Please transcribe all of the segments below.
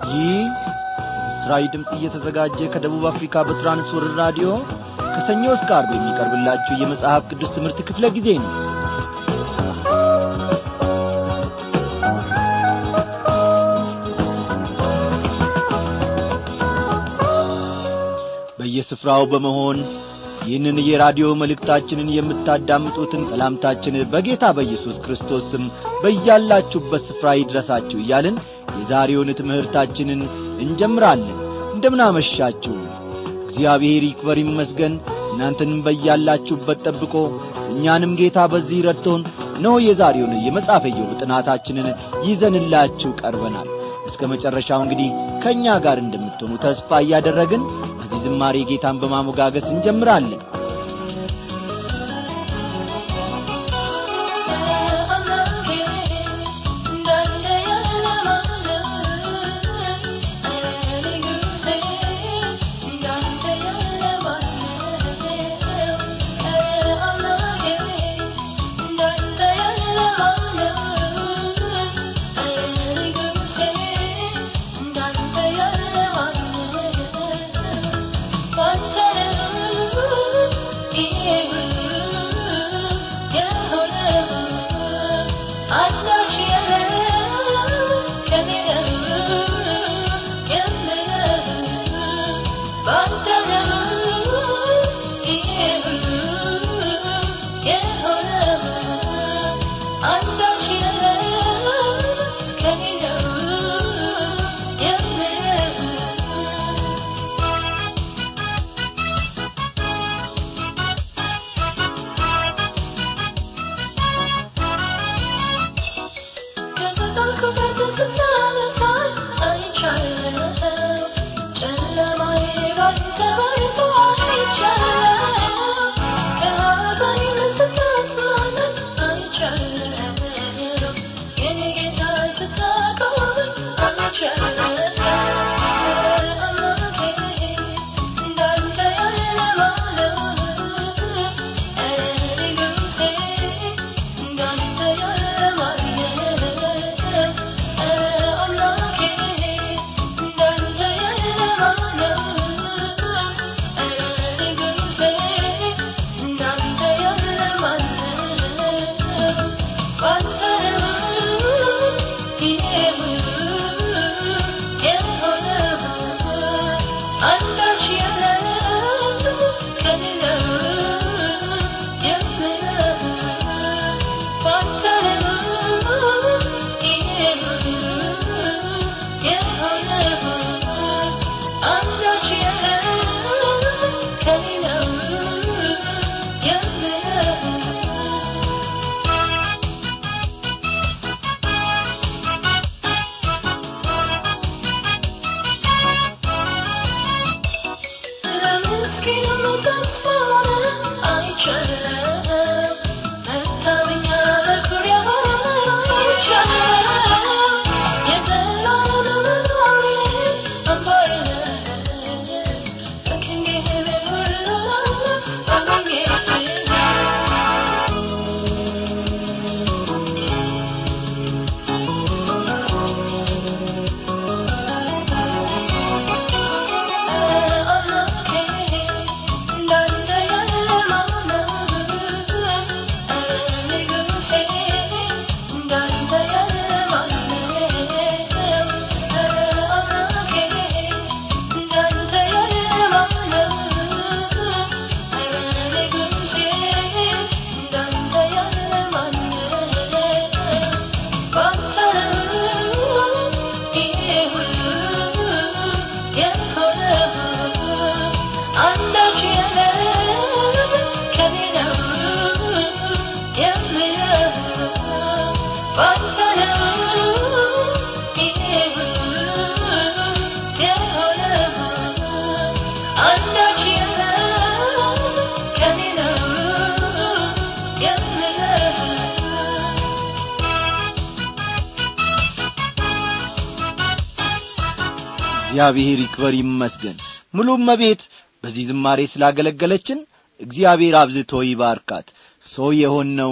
ይህ ምስራዊ ድምፅ እየተዘጋጀ ከደቡብ አፍሪካ በትራንስወርር ራዲዮ ከሰኞ እስከ አርብ የሚቀርብላችሁ የመጽሐፍ ቅዱስ ትምህርት ክፍለ ጊዜ ነው በየስፍራው በመሆን ይህንን የራዲዮ መልእክታችንን የምታዳምጡትን ሰላምታችን በጌታ በኢየሱስ ክርስቶስ ስም በያላችሁበት ስፍራ ይድረሳችሁ እያልን የዛሬውን ትምህርታችንን እንጀምራለን እንደምናመሻችሁ እግዚአብሔር ይክበር ይመስገን እናንተንም በያላችሁበት ጠብቆ እኛንም ጌታ በዚህ ረድቶን ነው የዛሬውን የመጽሐፈ ኢዮብ ጥናታችንን ይዘንላችሁ ቀርበናል እስከ መጨረሻው እንግዲህ ከእኛ ጋር እንደምትሆኑ ተስፋ እያደረግን በዚህ ዝማሬ ጌታን በማሞጋገስ እንጀምራለን እግዚአብሔር ይክበር ይመስገን ሙሉም መቤት በዚህ ዝማሬ ስላገለገለችን እግዚአብሔር አብዝቶ ይባርካት ሰው የሆነው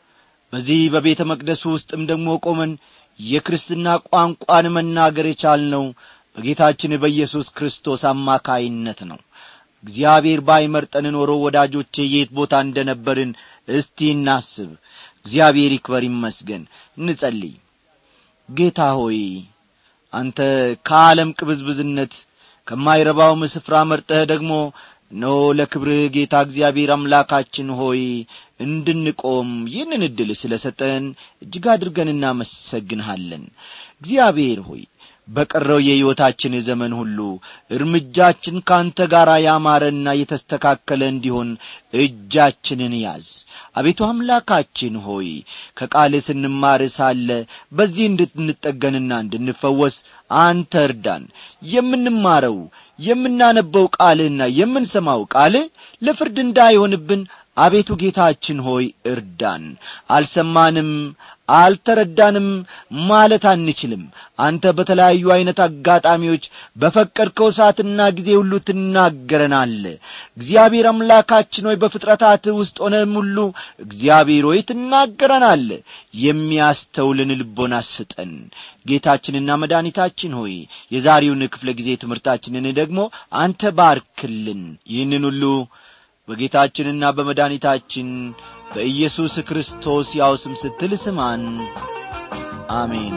በዚህ በቤተ መቅደሱ ውስጥም ደግሞ ቆመን የክርስትና ቋንቋን መናገር የቻልነው በጌታችን በኢየሱስ ክርስቶስ አማካይነት ነው እግዚአብሔር ባይመርጠን ኖሮ ወዳጆቼ የት ቦታ እንደ ነበርን እስቲ እናስብ እግዚአብሔር ይክበር ይመስገን እንጸልይ ጌታ ሆይ አንተ ከዓለም ቅብዝብዝነት ከማይረባውም ስፍራ መርጠህ ደግሞ ኖ ለክብርህ ጌታ እግዚአብሔር አምላካችን ሆይ እንድንቆም ይህንን ዕድል ስለ ሰጠን እጅግ አድርገን እናመሰግንሃለን እግዚአብሔር ሆይ በቀረው የሕይወታችን ዘመን ሁሉ እርምጃችን ካንተ ጋር ያማረና የተስተካከለ እንዲሆን እጃችንን ያዝ አቤቱ አምላካችን ሆይ ከቃል ስንማር ሳለ በዚህ እንድንጠገንና እንድንፈወስ አንተ እርዳን የምንማረው የምናነበው ቃልህና የምንሰማው ቃልህ ለፍርድ እንዳይሆንብን አቤቱ ጌታችን ሆይ እርዳን አልሰማንም አልተረዳንም ማለት አንችልም አንተ በተለያዩ ዐይነት አጋጣሚዎች በፈቀድከው ሰዓትና ጊዜ ሁሉ ትናገረናል እግዚአብሔር አምላካችን ሆይ በፍጥረታት ውስጥ ሆነም ሁሉ እግዚአብሔር ሆይ ትናገረናል የሚያስተውልን ልቦና ስጠን ጌታችንና መድኃኒታችን ሆይ የዛሬውን ክፍለ ጊዜ ትምህርታችንን ደግሞ አንተ ባርክልን ይህንን ሁሉ በጌታችንና በመድኃኒታችን በኢየሱስ ክርስቶስ ያው ስም ስትል ስማን አሜን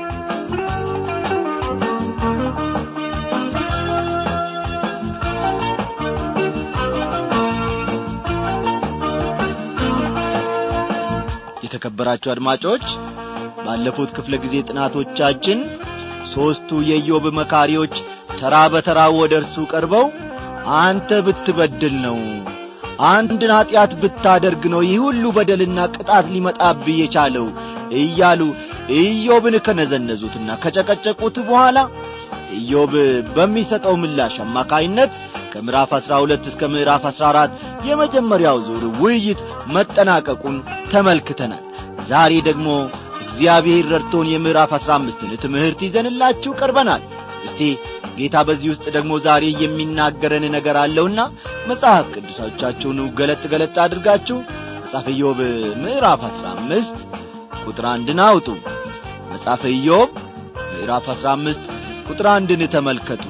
የተከበራችሁ አድማጮች ባለፉት ክፍለ ጊዜ ጥናቶቻችን ሦስቱ የኢዮብ መካሪዎች ተራ በተራ ወደ እርሱ ቀርበው አንተ ብትበድል ነው አንድን ኀጢአት ብታደርግ ነው ይህ ሁሉ በደልና ቅጣት ሊመጣብህ የቻለው እያሉ ኢዮብን ከነዘነዙትና ከጨቀጨቁት በኋላ ኢዮብ በሚሰጠው ምላሽ አማካይነት ከምዕራፍ አሥራ ሁለት እስከ ምዕራፍ አሥራ አራት የመጀመሪያው ዙር ውይይት መጠናቀቁን ተመልክተናል ዛሬ ደግሞ እግዚአብሔር ረድቶን የምዕራፍ አሥራ አምስትን ትምህርት ይዘንላችሁ ቀርበናል እስቲ ጌታ በዚህ ውስጥ ደግሞ ዛሬ የሚናገረን ነገር አለውና መጽሐፍ ቅዱሶቻችሁን ገለጥ ገለጥ አድርጋችሁ መጽሐፈ ኢዮብ ምዕራፍ አሥራ አምስት ቁጥር አንድን አውጡ መጽሐፈ ኢዮብ ምዕራፍ አሥራ አምስት ቁጥር አንድን ተመልከቱ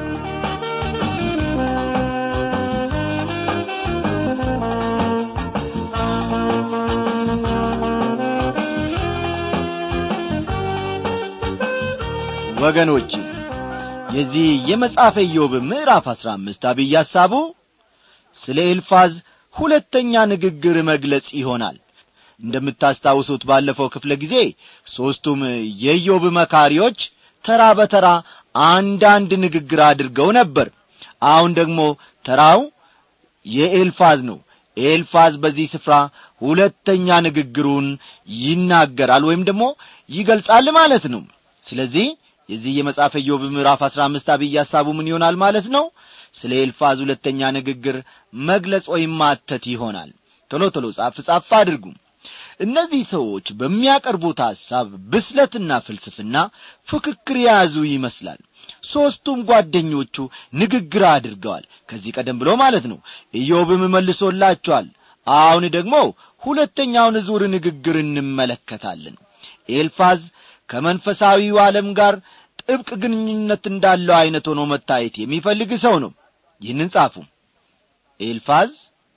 ወገኖች የዚህ የመጽሐፈ ኢዮብ ምዕራፍ አሥራ አምስት አብይ ሐሳቡ ስለ ኤልፋዝ ሁለተኛ ንግግር መግለጽ ይሆናል እንደምታስታውሱት ባለፈው ክፍለ ጊዜ ሦስቱም የኢዮብ መካሪዎች ተራ በተራ አንዳንድ ንግግር አድርገው ነበር አሁን ደግሞ ተራው የኤልፋዝ ነው ኤልፋዝ በዚህ ስፍራ ሁለተኛ ንግግሩን ይናገራል ወይም ደግሞ ይገልጻል ማለት ነው ስለዚህ የዚህ የመጽሐፈ ኢዮብ ምዕራፍ አሥራ አምስት አብይ ሐሳቡ ምን ይሆናል ማለት ነው ስለ ኤልፋዝ ሁለተኛ ንግግር መግለጽ ወይም ማተት ይሆናል ቶሎ ቶሎ ጻፍ ጻፍ አድርጉ እነዚህ ሰዎች በሚያቀርቡት ሐሳብ ብስለትና ፍልስፍና ፍክክር የያዙ ይመስላል ሦስቱም ጓደኞቹ ንግግር አድርገዋል ከዚህ ቀደም ብሎ ማለት ነው ኢዮብም መልሶላቸዋል አሁን ደግሞ ሁለተኛውን ዙር ንግግር እንመለከታለን ኤልፋዝ ከመንፈሳዊው ዓለም ጋር ጥብቅ ግንኙነት እንዳለው ዐይነት ሆኖ መታየት የሚፈልግ ሰው ነው ይህንን ጻፉ ኤልፋዝ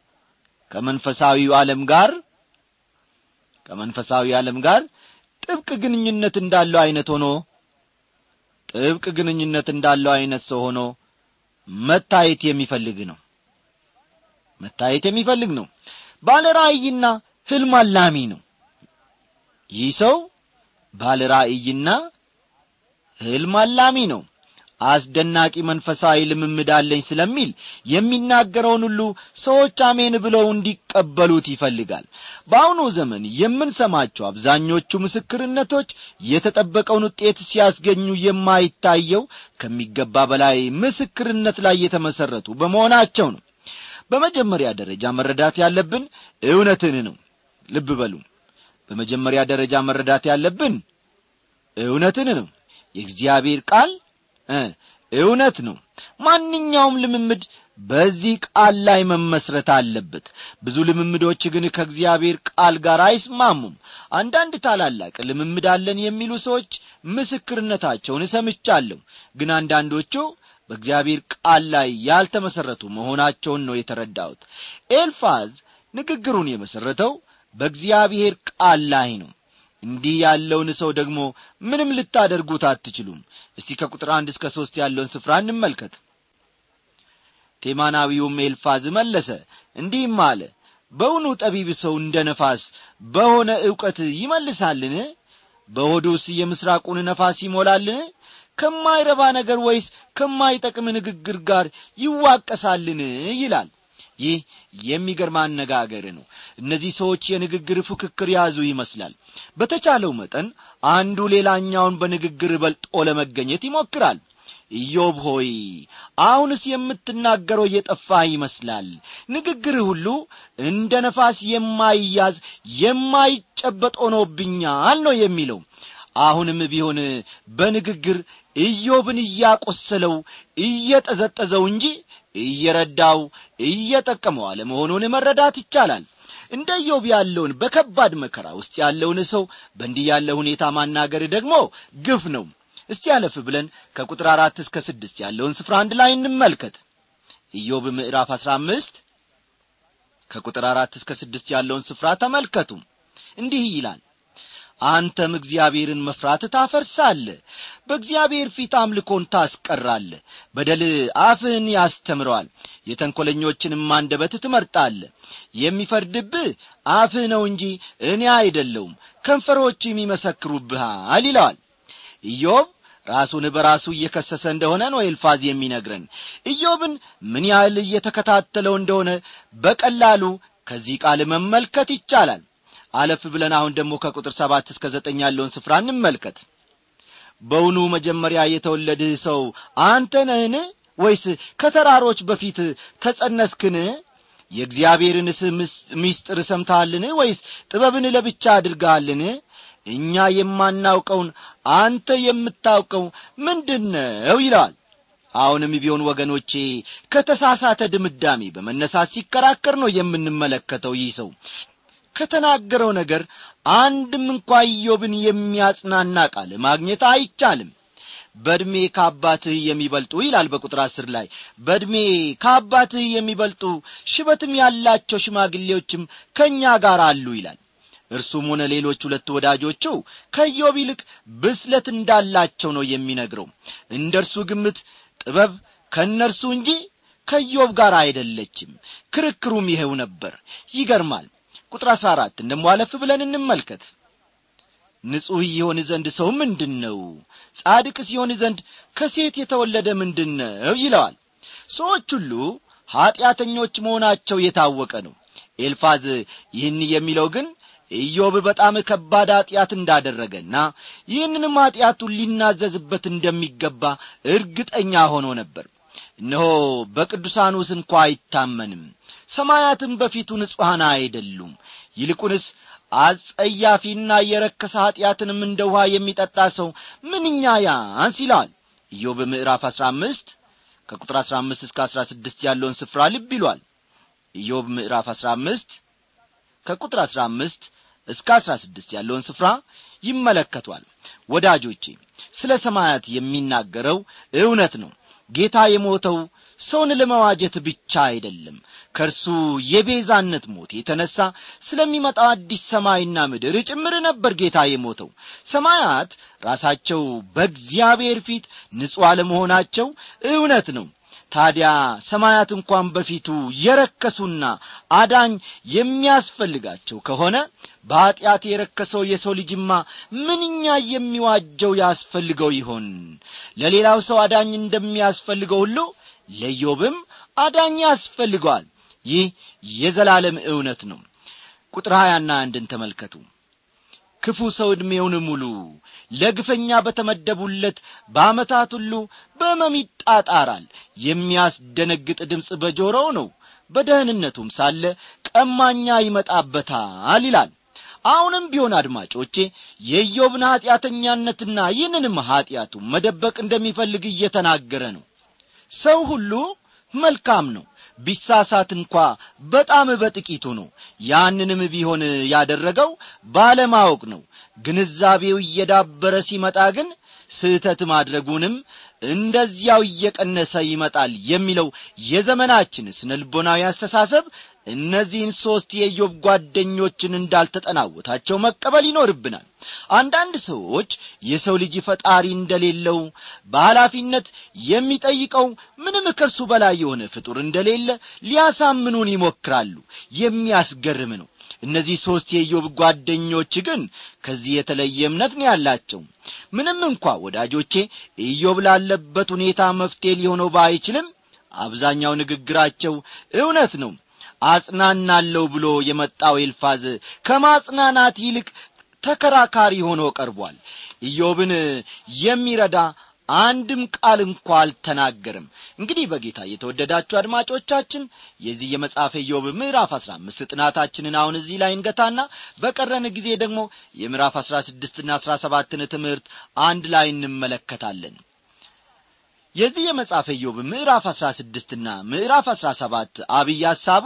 ከመንፈሳዊው ዓለም ጋር ከመንፈሳዊ ዓለም ጋር ጥብቅ ግንኙነት እንዳለው ዐይነት ሆኖ ጥብቅ ግንኙነት እንዳለው ዐይነት ሰው ሆኖ መታየት የሚፈልግ ነው መታየት የሚፈልግ ነው ባለ ራእይና ሕልም አላሚ ነው ይህ ሰው ባለ ራእይና ሕልም አላሚ ነው አስደናቂ መንፈሳዊ ልምምድ አለኝ ስለሚል የሚናገረውን ሁሉ ሰዎች አሜን ብለው እንዲቀበሉት ይፈልጋል በአሁኑ ዘመን የምንሰማቸው አብዛኞቹ ምስክርነቶች የተጠበቀውን ውጤት ሲያስገኙ የማይታየው ከሚገባ በላይ ምስክርነት ላይ የተመሠረቱ በመሆናቸው ነው በመጀመሪያ ደረጃ መረዳት ያለብን እውነትን ነው ልብ በሉ በመጀመሪያ ደረጃ መረዳት ያለብን እውነትን ነው የእግዚአብሔር ቃል እውነት ነው ማንኛውም ልምምድ በዚህ ቃል ላይ መመስረት አለበት ብዙ ልምምዶች ግን ከእግዚአብሔር ቃል ጋር አይስማሙም አንዳንድ ታላላቅ ልምምድ አለን የሚሉ ሰዎች ምስክርነታቸውን ሰምቻለሁ ግን አንዳንዶቹ በእግዚአብሔር ቃል ላይ ያልተመሠረቱ መሆናቸውን ነው የተረዳሁት ኤልፋዝ ንግግሩን የመሠረተው በእግዚአብሔር ቃል ላይ ነው እንዲህ ያለውን ሰው ደግሞ ምንም ልታደርጉት አትችሉም እስቲ ከቁጥር አንድ እስከ ሦስት ያለውን ስፍራ እንመልከት ቴማናዊውም ኤልፋዝ መለሰ እንዲህም አለ በውኑ ጠቢብ ሰው እንደ ነፋስ በሆነ ዕውቀት ይመልሳልን በሆዱስ የምሥራቁን ነፋስ ይሞላልን ከማይረባ ነገር ወይስ ከማይጠቅም ንግግር ጋር ይዋቀሳልን ይላል ይህ የሚገርም አነጋገር ነው እነዚህ ሰዎች የንግግር ፉክክር ያዙ ይመስላል በተቻለው መጠን አንዱ ሌላኛውን በንግግር በልጦ ለመገኘት ይሞክራል ኢዮብ ሆይ አሁንስ የምትናገረው እየጠፋ ይመስላል ንግግር ሁሉ እንደ ነፋስ የማይያዝ የማይጨበጥ ሆኖብኛል ነው የሚለው አሁንም ቢሆን በንግግር ኢዮብን እያቈሰለው እየጠዘጠዘው እንጂ እየረዳው እየጠቀመው አለመሆኑን መረዳት ይቻላል እንደ ኢዮብ ያለውን በከባድ መከራ ውስጥ ያለውን ሰው በእንዲህ ያለ ሁኔታ ማናገር ደግሞ ግፍ ነው እስቲ ያለፍ ብለን ከቁጥር አራት እስከ ስድስት ያለውን ስፍራ አንድ ላይ እንመልከት ኢዮብ ምዕራፍ አሥራ አምስት ከቁጥር አራት እስከ ስድስት ያለውን ስፍራ ተመልከቱ እንዲህ ይላል አንተም እግዚአብሔርን መፍራት ታፈርሳለ በእግዚአብሔር ፊት አምልኮን ታስቀራለ በደል አፍህን ያስተምረዋል የተንኰለኞችንም አንደበት ትመርጣለ የሚፈርድብህ አፍህ ነው እንጂ እኔ አይደለውም ከንፈሮችም ይመሰክሩብሃል ይለዋል ኢዮብ ራሱን በራሱ እየከሰሰ እንደሆነ ነው ኤልፋዝ የሚነግረን ኢዮብን ምን ያህል እየተከታተለው እንደሆነ በቀላሉ ከዚህ ቃል መመልከት ይቻላል አለፍ ብለን አሁን ደግሞ ከቁጥር ሰባት እስከ ዘጠኝ ያለውን ስፍራ እንመልከት በውኑ መጀመሪያ የተወለድህ ሰው አንተ ነህን ወይስ ከተራሮች በፊት ተጸነስክን የእግዚአብሔርንስ ምስጢር ሰምተሃልን ወይስ ጥበብን ለብቻ አድርገሃልን እኛ የማናውቀውን አንተ የምታውቀው ምንድን ነው ይለዋል አሁንም ቢሆን ወገኖቼ ከተሳሳተ ድምዳሜ በመነሳት ሲከራከር ነው የምንመለከተው ይህ ሰው ከተናገረው ነገር አንድም እንኳ ኢዮብን የሚያጽናና ቃል ማግኘት አይቻልም በዕድሜ ከአባትህ የሚበልጡ ይላል በቁጥር አስር ላይ በዕድሜ ከአባትህ የሚበልጡ ሽበትም ያላቸው ሽማግሌዎችም ከእኛ ጋር አሉ ይላል እርሱም ሆነ ሌሎች ሁለት ወዳጆቹ ከኢዮብ ይልቅ ብስለት እንዳላቸው ነው የሚነግረው እንደ እርሱ ግምት ጥበብ ከእነርሱ እንጂ ከኢዮብ ጋር አይደለችም ክርክሩም ይኸው ነበር ይገርማል ቁጥር አሥራ አራት እንደሞ አለፍ ብለን እንመልከት ንጹሕ የሆን ዘንድ ሰው ምንድን ነው ጻድቅ ሲሆን ዘንድ ከሴት የተወለደ ምንድን ነው ይለዋል ሰዎች ሁሉ ኀጢአተኞች መሆናቸው የታወቀ ነው ኤልፋዝ ይህን የሚለው ግን ኢዮብ በጣም ከባድ ኀጢአት እንዳደረገና ይህንንም ኀጢአቱን ሊናዘዝበት እንደሚገባ እርግጠኛ ሆኖ ነበር እነሆ በቅዱሳኑስ እንኳ አይታመንም ሰማያትም በፊቱ ንጹሐን አይደሉም ይልቁንስ አጸያፊና የረከሰ ኀጢአትንም እንደ ውኃ የሚጠጣ ሰው ምንኛ ያንስ ይለዋል ኢዮብ ምዕራፍ አሥራ አምስት ከቁጥር አሥራ አምስት እስከ አሥራ ስድስት ያለውን ስፍራ ልብ ይሏል ኢዮብ ምዕራፍ አሥራ አምስት ከቁጥር አሥራ አምስት እስከ አሥራ ስድስት ያለውን ስፍራ ይመለከቷል ወዳጆቼ ስለ ሰማያት የሚናገረው እውነት ነው ጌታ የሞተው ሰውን ለመዋጀት ብቻ አይደለም ከእርሱ የቤዛነት ሞት የተነሣ ስለሚመጣው አዲስ ሰማይና ምድር ጭምር ነበር ጌታ የሞተው ሰማያት ራሳቸው በእግዚአብሔር ፊት ንጹሕ አለመሆናቸው እውነት ነው ታዲያ ሰማያት እንኳን በፊቱ የረከሱና አዳኝ የሚያስፈልጋቸው ከሆነ በኀጢአት የረከሰው የሰው ልጅማ ምንኛ የሚዋጀው ያስፈልገው ይሆን ለሌላው ሰው አዳኝ እንደሚያስፈልገው ሁሉ ለዮብም አዳኝ ያስፈልገዋል ይህ የዘላለም እውነት ነው ቁጥር ሀያና አንድን ተመልከቱ ክፉ ሰው ዕድሜውን ሙሉ ለግፈኛ በተመደቡለት በዓመታት ሁሉ በሕመም ይጣጣራል የሚያስደነግጥ ድምፅ በጆሮው ነው በደህንነቱም ሳለ ቀማኛ ይመጣበታል ይላል አሁንም ቢሆን አድማጮቼ የኢዮብን ኀጢአተኛነትና ይህንንም ኀጢአቱን መደበቅ እንደሚፈልግ እየተናገረ ነው ሰው ሁሉ መልካም ነው ቢሳሳት እንኳ በጣም በጥቂቱ ነው ያንንም ቢሆን ያደረገው ባለማወቅ ነው ግንዛቤው እየዳበረ ሲመጣ ግን ስህተት ማድረጉንም እንደዚያው እየቀነሰ ይመጣል የሚለው የዘመናችን ስነልቦናዊ አስተሳሰብ እነዚህን ሦስት የኢዮብ ጓደኞችን እንዳልተጠናወታቸው መቀበል ይኖርብናል አንዳንድ ሰዎች የሰው ልጅ ፈጣሪ እንደሌለው በኃላፊነት የሚጠይቀው ምንም ከእርሱ በላይ የሆነ ፍጡር እንደሌለ ሊያሳምኑን ይሞክራሉ የሚያስገርም ነው እነዚህ ሦስት የኢዮብ ጓደኞች ግን ከዚህ የተለየ እምነት ነው ያላቸው ምንም እንኳ ወዳጆቼ ኢዮብ ላለበት ሁኔታ መፍትሄ ሊሆነው ባይችልም አብዛኛው ንግግራቸው እውነት ነው አጽናናለሁ ብሎ የመጣው ኤልፋዝ ከማጽናናት ይልቅ ተከራካሪ ሆኖ ቀርቧል ኢዮብን የሚረዳ አንድም ቃል እንኳ አልተናገርም እንግዲህ በጌታ የተወደዳችሁ አድማጮቻችን የዚህ የመጽሐፈ ኢዮብ ምዕራፍ አሥራ አምስት ጥናታችንን አሁን እዚህ ላይ እንገታና በቀረን ጊዜ ደግሞ የምዕራፍ አሥራ ስድስትና አሥራ ሰባትን ትምህርት አንድ ላይ እንመለከታለን የዚህ የመጽሐፈ ኢዮብ ምዕራፍ አሥራ ስድስትና ምዕራፍ አሥራ ሰባት አብይ ሐሳቡ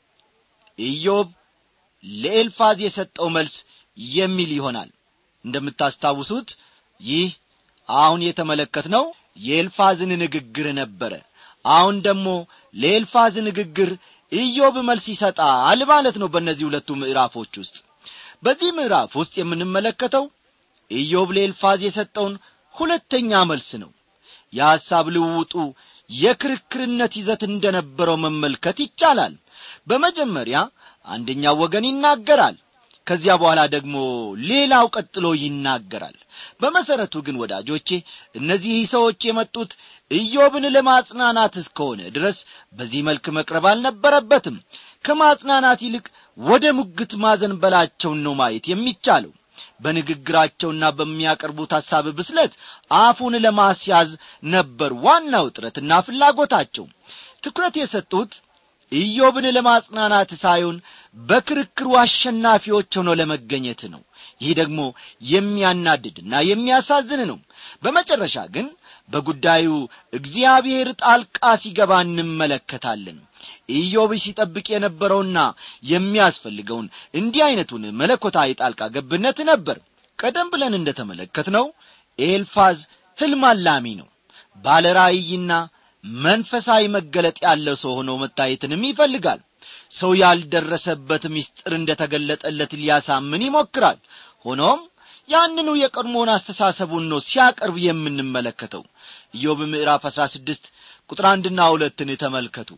ኢዮብ ለኤልፋዝ የሰጠው መልስ የሚል ይሆናል እንደምታስታውሱት ይህ አሁን የተመለከትነው የኤልፋዝን ንግግር ነበረ አሁን ደግሞ ለኤልፋዝ ንግግር ኢዮብ መልስ ይሰጣል ማለት ነው በእነዚህ ሁለቱ ምዕራፎች ውስጥ በዚህ ምዕራፍ ውስጥ የምንመለከተው ኢዮብ ለኤልፋዝ የሰጠውን ሁለተኛ መልስ ነው የሐሳብ ልውውጡ የክርክርነት ይዘት እንደነበረው መመልከት ይቻላል በመጀመሪያ አንደኛው ወገን ይናገራል ከዚያ በኋላ ደግሞ ሌላው ቀጥሎ ይናገራል በመሠረቱ ግን ወዳጆቼ እነዚህ ሰዎች የመጡት ኢዮብን ለማጽናናት እስከሆነ ድረስ በዚህ መልክ መቅረብ አልነበረበትም ከማጽናናት ይልቅ ወደ ሙግት ማዘንበላቸውን ነው ማየት የሚቻለው በንግግራቸውና በሚያቀርቡት ሐሳብ ብስለት አፉን ለማስያዝ ነበር ዋናው ጥረትና ፍላጎታቸው ትኩረት የሰጡት ኢዮብን ለማጽናናት ሳይሆን በክርክሩ አሸናፊዎች ሆኖ ለመገኘት ነው ይህ ደግሞ የሚያናድድና የሚያሳዝን ነው በመጨረሻ ግን በጉዳዩ እግዚአብሔር ጣልቃ ሲገባ እንመለከታለን ኢዮብ ሲጠብቅ የነበረውና የሚያስፈልገውን እንዲህ ዐይነቱን መለኮታዊ ጣልቃ ገብነት ነበር ቀደም ብለን እንደ ተመለከትነው ኤልፋዝ ሕልም አላሚ ነው ባለ ራእይና መንፈሳዊ መገለጥ ያለው ሰው ሆኖ መታየትንም ይፈልጋል ሰው ያልደረሰበት ምስጢር እንደ ተገለጠለት ሊያሳምን ይሞክራል ሆኖም ያንኑ የቀድሞውን አስተሳሰቡን ነው ሲያቀርብ የምንመለከተው ኢዮብ ምዕራፍ አሥራ ስድስት ቁጥር አንድና ሁለትን ተመልከቱ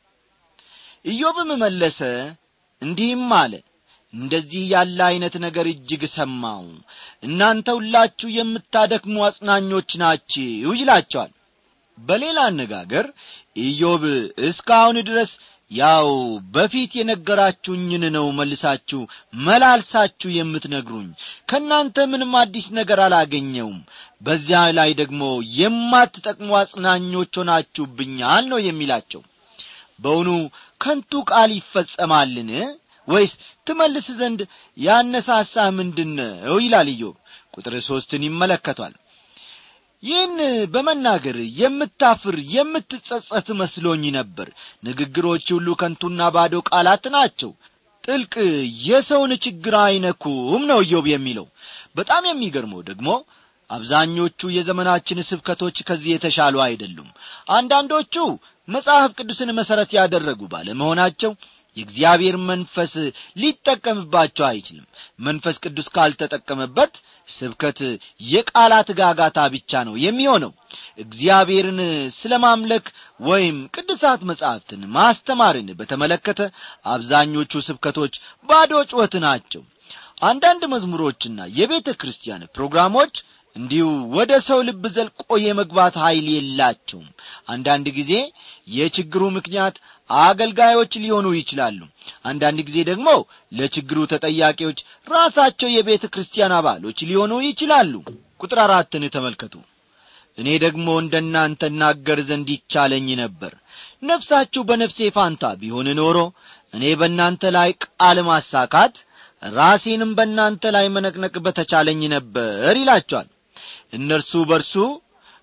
ኢዮብም መለሰ እንዲህም አለ እንደዚህ ያለ ዐይነት ነገር እጅግ ሰማው እናንተ ሁላችሁ የምታደክሙ አጽናኞች ናችሁ ይላቸዋል በሌላ አነጋገር ኢዮብ እስካሁን ድረስ ያው በፊት የነገራችሁኝን ነው መልሳችሁ መላልሳችሁ የምትነግሩኝ ከእናንተ ምንም አዲስ ነገር አላገኘውም በዚያ ላይ ደግሞ የማትጠቅሙ አጽናኞች ሆናችሁብኛል ነው የሚላቸው በውኑ ከንቱ ቃል ይፈጸማልን ወይስ ትመልስ ዘንድ ያነሳሳህ ምንድን ነው ይላል ኢዮብ ቁጥር ሦስትን ይመለከቷል ይህን በመናገር የምታፍር የምትጸጸት መስሎኝ ነበር ንግግሮች ሁሉ ከንቱና ባዶ ቃላት ናቸው ጥልቅ የሰውን ችግር አይነኩም ነው ኢዮብ የሚለው በጣም የሚገርመው ደግሞ አብዛኞቹ የዘመናችን ስብከቶች ከዚህ የተሻሉ አይደሉም አንዳንዶቹ መጽሐፍ ቅዱስን መሠረት ያደረጉ ባለመሆናቸው የእግዚአብሔር መንፈስ ሊጠቀምባቸው አይችልም መንፈስ ቅዱስ ካልተጠቀመበት ስብከት የቃላት ጋጋታ ብቻ ነው የሚሆነው እግዚአብሔርን ስለ ማምለክ ወይም ቅዱሳት መጻሕፍትን ማስተማርን በተመለከተ አብዛኞቹ ስብከቶች ባዶ ጩኸት ናቸው አንዳንድ መዝሙሮችና የቤተ ክርስቲያን ፕሮግራሞች እንዲሁ ወደ ሰው ልብ ዘልቆ የመግባት ኀይል የላቸውም አንዳንድ ጊዜ የችግሩ ምክንያት አገልጋዮች ሊሆኑ ይችላሉ አንዳንድ ጊዜ ደግሞ ለችግሩ ተጠያቂዎች ራሳቸው የቤተ ክርስቲያን አባሎች ሊሆኑ ይችላሉ ቁጥር አራትን ተመልከቱ እኔ ደግሞ እንደ እናንተ እናገር ዘንድ ይቻለኝ ነበር ነፍሳችሁ በነፍሴ ፋንታ ቢሆን ኖሮ እኔ በእናንተ ላይ ቃል ማሳካት ራሴንም በእናንተ ላይ መነቅነቅ በተቻለኝ ነበር ይላቸዋል እነርሱ በርሱ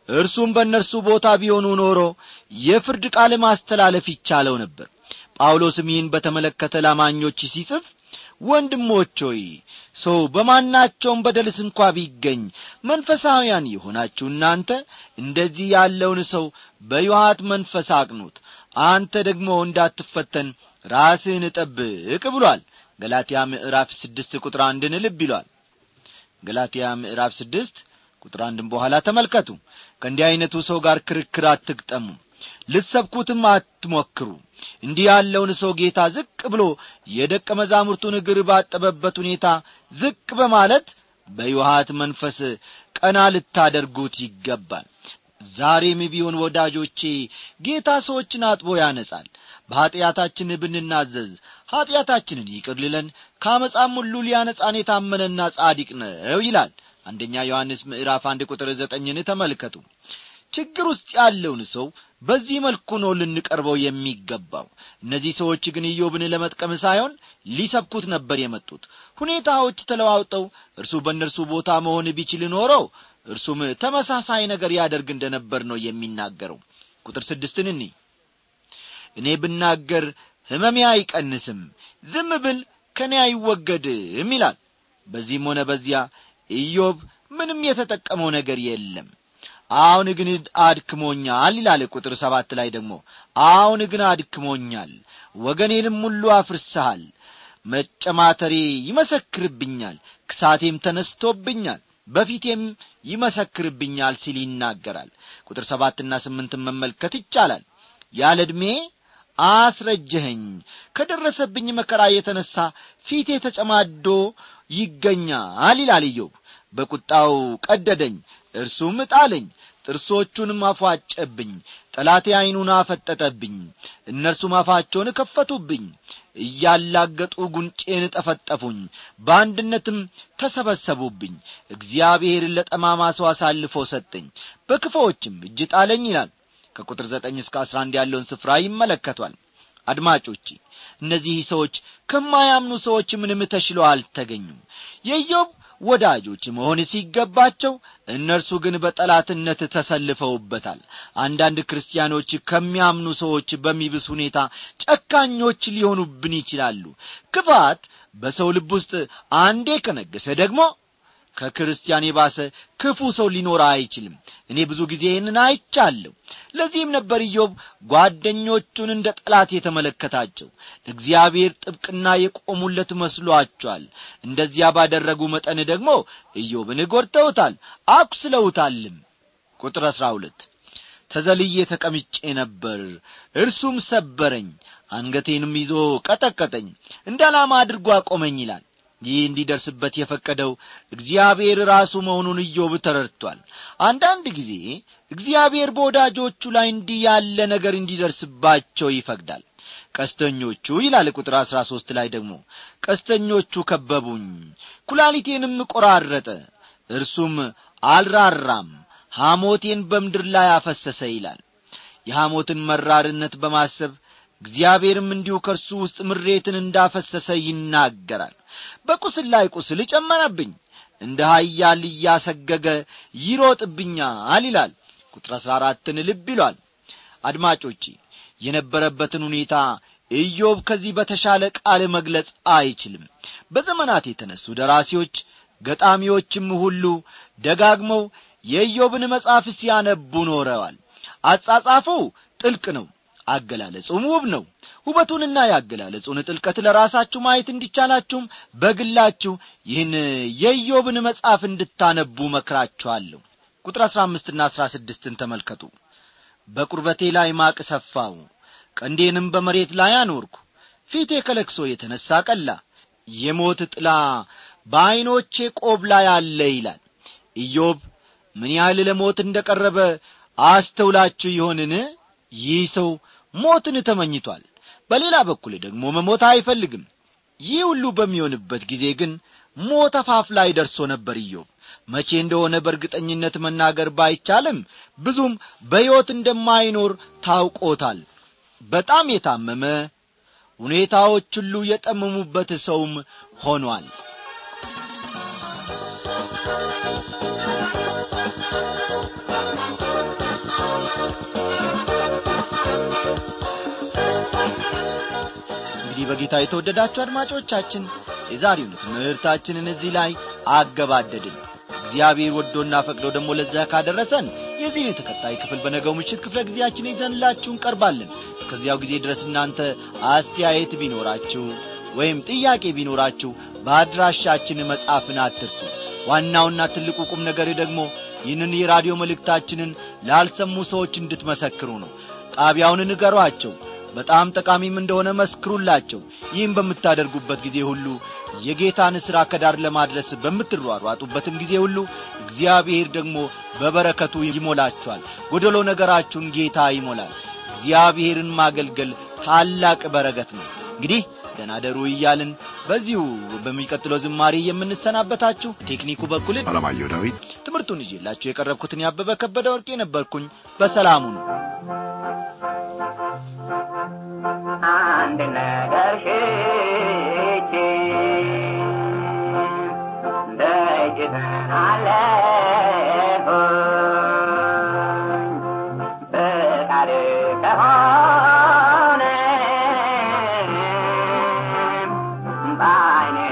እርሱም በእነርሱ ቦታ ቢሆኑ ኖሮ የፍርድ ቃል ማስተላለፍ ይቻለው ነበር ጳውሎስም ይህን በተመለከተ ላማኞች ሲጽፍ ወንድሞች ሆይ ሰው በማናቸውም በደልስ እንኳ ቢገኝ መንፈሳውያን የሆናችሁ እናንተ እንደዚህ ያለውን ሰው በዮሐት መንፈስ አቅኑት አንተ ደግሞ እንዳትፈተን ራስህን ጠብቅ ብሏል ገላትያ ምዕራፍ ስድስት ቁጥር አንድን ልብ ይሏል ገላትያ ምዕራፍ ስድስት ቁጥር አንድን በኋላ ተመልከቱ ከእንዲህ ዐይነቱ ሰው ጋር ክርክር አትግጠሙ ልትሰብኩትም አትሞክሩ እንዲህ ያለውን ሰው ጌታ ዝቅ ብሎ የደቀ መዛሙርቱን እግር ባጠበበት ሁኔታ ዝቅ በማለት በዮሐት መንፈስ ቀና ልታደርጉት ይገባል ዛሬም ቢሆን ወዳጆቼ ጌታ ሰዎችን አጥቦ ያነጻል በኀጢአታችን ብንናዘዝ ኀጢአታችንን ይቅር ሊለን ከአመፃም ሁሉ ሊያነጻን የታመነና ጻዲቅ ነው ይላል አንደኛ ዮሐንስ ምዕራፍ አንድ ቁጥር ዘጠኝን ተመልከቱ ችግር ውስጥ ያለውን ሰው በዚህ መልኩ ነው ልንቀርበው የሚገባው እነዚህ ሰዎች ግን ኢዮብን ለመጥቀም ሳይሆን ሊሰብኩት ነበር የመጡት ሁኔታዎች ተለዋውጠው እርሱ በእነርሱ ቦታ መሆን ቢችል ኖረው እርሱም ተመሳሳይ ነገር ያደርግ እንደ ነበር ነው የሚናገረው ቁጥር ስድስትን እኒ እኔ ብናገር ሕመሜ አይቀንስም ዝም ብል ከእኔ አይወገድም ይላል በዚህም ሆነ በዚያ ኢዮብ ምንም የተጠቀመው ነገር የለም አሁን ግን አድክሞኛል ይላል ቁጥር ሰባት ላይ ደግሞ አሁን ግን አድክሞኛል ወገኔንም ሁሉ አፍርሰሃል መጨማተሬ ይመሰክርብኛል ክሳቴም ተነስቶብኛል በፊቴም ይመሰክርብኛል ሲል ይናገራል ቁጥር ሰባትና ስምንትን መመልከት ይቻላል ያለ ዕድሜ አስረጀኸኝ ከደረሰብኝ መከራ የተነሣ ፊቴ ተጨማዶ ይገኛል ይላል ኢዮብ በቁጣው ቀደደኝ እርሱም ጣለኝ ጥርሶቹንም አፏጨብኝ ጠላቴ ዐይኑን አፈጠጠብኝ እነርሱም አፋቸውን ከፈቱብኝ እያላገጡ ጉንጬን ጠፈጠፉኝ በአንድነትም ተሰበሰቡብኝ እግዚአብሔርን ለጠማማ ሰው አሳልፎ ሰጠኝ በክፎችም እጅ ጣለኝ ይላል ከቁጥር ዘጠኝ እስከ አስራ አንድ ያለውን ስፍራ ይመለከቷል አድማጮቼ እነዚህ ሰዎች ከማያምኑ ሰዎች ምንም ተሽለው አልተገኙም የኢዮብ ወዳጆች መሆን ሲገባቸው እነርሱ ግን በጠላትነት ተሰልፈውበታል አንዳንድ ክርስቲያኖች ከሚያምኑ ሰዎች በሚብስ ሁኔታ ጨካኞች ሊሆኑብን ይችላሉ ክፋት በሰው ልብ ውስጥ አንዴ ከነገሰ ደግሞ ከክርስቲያን የባሰ ክፉ ሰው ሊኖር አይችልም እኔ ብዙ ጊዜ ይህንን አይቻለሁ ለዚህም ነበር ኢዮብ ጓደኞቹን እንደ ጠላት የተመለከታቸው እግዚአብሔር ጥብቅና የቆሙለት መስሏቸዋል እንደዚያ ባደረጉ መጠን ደግሞ ኢዮብን ጐድተውታል አቁስለውታልም ቁጥር አሥራ ሁለት ተዘልዬ ተቀምጬ ነበር እርሱም ሰበረኝ አንገቴንም ይዞ ቀጠቀጠኝ እንደ ዓላማ አድርጎ አቆመኝ ይላል ይህ እንዲደርስበት የፈቀደው እግዚአብሔር ራሱ መሆኑን ኢዮብ ተረድቷል አንዳንድ ጊዜ እግዚአብሔር በወዳጆቹ ላይ እንዲህ ያለ ነገር እንዲደርስባቸው ይፈቅዳል ቀስተኞቹ ይላል ቁጥር አሥራ ሦስት ላይ ደግሞ ቀስተኞቹ ከበቡኝ ኩላሊቴንም ቆራረጠ እርሱም አልራራም ሐሞቴን በምድር ላይ አፈሰሰ ይላል የሐሞትን መራርነት በማሰብ እግዚአብሔርም እንዲሁ ከእርሱ ውስጥ ምሬትን እንዳፈሰሰ ይናገራል በቁስል ላይ ቁስል ጨመረብኝ እንደ ሀያል እያሰገገ ይሮጥብኛል ይላል ቁጥር አሥራ አራትን ልብ ይሏል አድማጮቼ የነበረበትን ሁኔታ ኢዮብ ከዚህ በተሻለ ቃል መግለጽ አይችልም በዘመናት የተነሱ ደራሲዎች ገጣሚዎችም ሁሉ ደጋግመው የኢዮብን መጽሐፍ ሲያነቡ ኖረዋል አጻጻፉ ጥልቅ ነው አገላለጹም ውብ ነው ውበቱንና ያገላለጹን ጥልቀት ለራሳችሁ ማየት እንዲቻላችሁም በግላችሁ ይህን የኢዮብን መጽሐፍ እንድታነቡ መክራችኋለሁ ቁጥር አሥራ አምስትና አሥራ ስድስትን ተመልከቱ በቁርበቴ ላይ ማቅ ሰፋው ቀንዴንም በመሬት ላይ አኖርኩ ፊቴ ከለክሶ የተነሣ ቀላ የሞት ጥላ በዐይኖቼ ቆብ ላይ አለ ይላል ኢዮብ ምን ያህል ለሞት እንደ ቀረበ አስተውላችሁ ይሆንን ይህ ሰው ሞትን ተመኝቷል በሌላ በኩል ደግሞ መሞት አይፈልግም ይህ ሁሉ በሚሆንበት ጊዜ ግን ሞት አፋፍ ላይ ደርሶ ነበር ኢዮብ መቼ እንደሆነ በእርግጠኝነት መናገር ባይቻልም ብዙም በሕይወት እንደማይኖር ታውቆታል በጣም የታመመ ሁኔታዎች ሁሉ የጠመሙበት ሰውም ሆኗል በጌታ የተወደዳችሁ አድማጮቻችን የዛሬውን ትምህርታችንን እዚህ ላይ አገባደድን እግዚአብሔር ወዶና ፈቅዶ ደግሞ ለዚያ ካደረሰን የዚህን ተከታይ ክፍል በነገው ምሽት ክፍለ ጊዜያችን ይዘንላችሁ እንቀርባለን እስከዚያው ጊዜ ድረስ እናንተ አስተያየት ቢኖራችሁ ወይም ጥያቄ ቢኖራችሁ በአድራሻችን መጻፍን አትርሱ ዋናውና ትልቁ ቁም ነገር ደግሞ ይህንን የራዲዮ መልእክታችንን ላልሰሙ ሰዎች እንድትመሰክሩ ነው ጣቢያውን ንገሯቸው በጣም ጠቃሚም እንደሆነ መስክሩላቸው ይህም በምታደርጉበት ጊዜ ሁሉ የጌታን ሥራ ከዳር ለማድረስ በምትሯሯጡበትም ጊዜ ሁሉ እግዚአብሔር ደግሞ በበረከቱ ይሞላችኋል ጎደሎ ነገራችሁን ጌታ ይሞላል እግዚአብሔርን ማገልገል ታላቅ በረከት ነው እንግዲህ ደናደሩ እያልን በዚሁ በሚቀጥለው ዝማሬ የምንሰናበታችሁ ቴክኒኩ በኩል አለማየሁ ዳዊት ትምህርቱን ይዤላችሁ የቀረብኩትን ያበበ ከበደ ወርቄ ነበርኩኝ በሰላሙ ነው አንድ ነገር ሽቼ ደጅ ጠናለሁኝ ፈቃድ ከሆነ በዓይኔ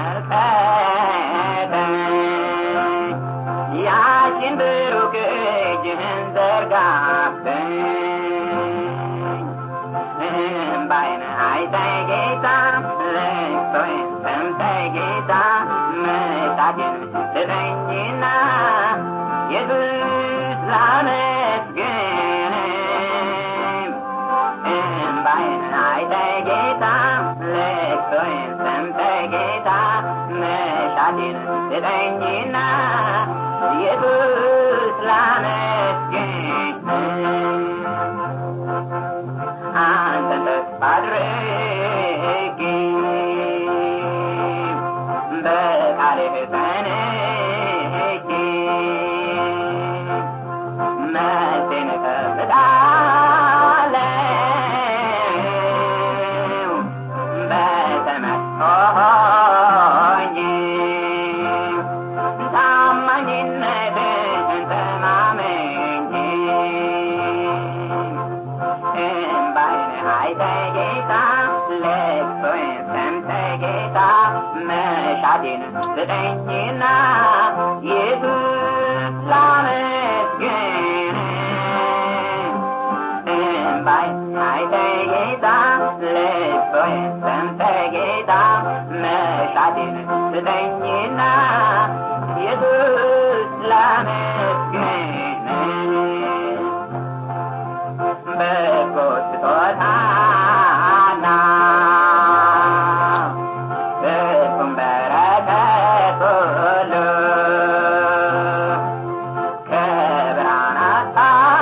ተመልከተኝ ያችን ብሩክ እጅህን ዘርጋብኝ እምባይን አይተህ ጌታ ልቅሶዬን ሰምተህ ጌታ መሳቴን ስጠኝና ኢየሱስ ላመስግን እምባይን አይተህ ጌታ ልቅሶዬን ሰምተህ ጌታ መሻቴን ስጠኝና ኢየሱስ ላመስግን አንተን ተስፋ አድርጌ በቃልህ ጸንቼ መልሴን እጠብቃለሁ በተመስጦ ሆኜ ታማኝነትህን ተማምኜ እምባይን አይተህ ጌታ ልቅሶዬን ሰምተህ ጌታ መሻቴን ስጠኝና ኢየሱስ ላመስግን እምባይን አይተህ ጌታ ልቅሶዬን ሰምተህ ጌታ መሻቴን ስጠኝና ኢየሱስ ላመስግን በጎ ስጦታና ፍጹም በረከት ሁሉ ከብርሃናት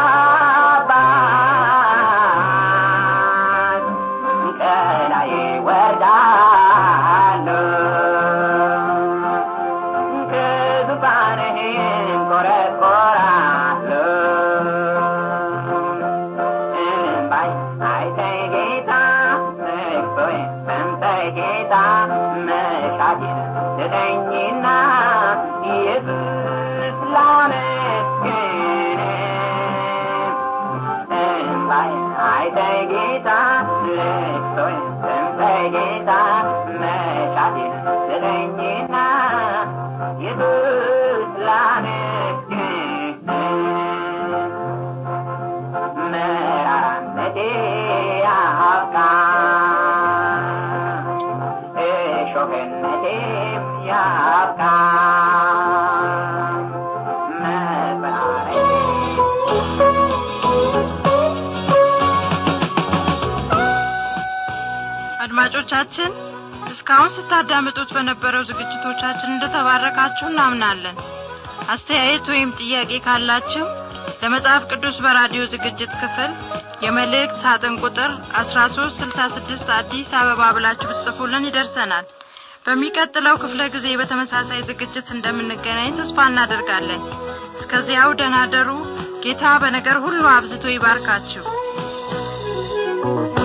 አባት ከላይ ይወርዳሉ ከዙፋንህም ኮረኮራሉ እምባይ አይተህ ጌታ ልቅሶዬን ሰምተህ ጌታ መሻቴን ስጠኝና ኢየሱስ ላመስግን እምባይ አይተህ ጌታ ልቅሶዬን ሰምተህ ጌታ መሻቴን ስጠኝና ኢየሱስ ላመስግን መራራነቴ ያብቃ እሾህነቴም ያብቃ አድማጮቻችን እስካሁን ስታዳምጡት በነበረው ዝግጅቶቻችን እንደተባረካችሁ እናምናለን አስተያየት ወይም ጥያቄ ካላችሁ ለመጽሐፍ ቅዱስ በራዲዮ ዝግጅት ክፍል የመልእክት ሳጥን ቁጥር 1366 አዲስ አበባ ብላችሁ ብትጽፉልን ይደርሰናል በሚቀጥለው ክፍለ ጊዜ በተመሳሳይ ዝግጅት እንደምንገናኝ ተስፋ እናደርጋለን እስከዚያው ደናደሩ ጌታ በነገር ሁሉ አብዝቶ ይባርካችሁ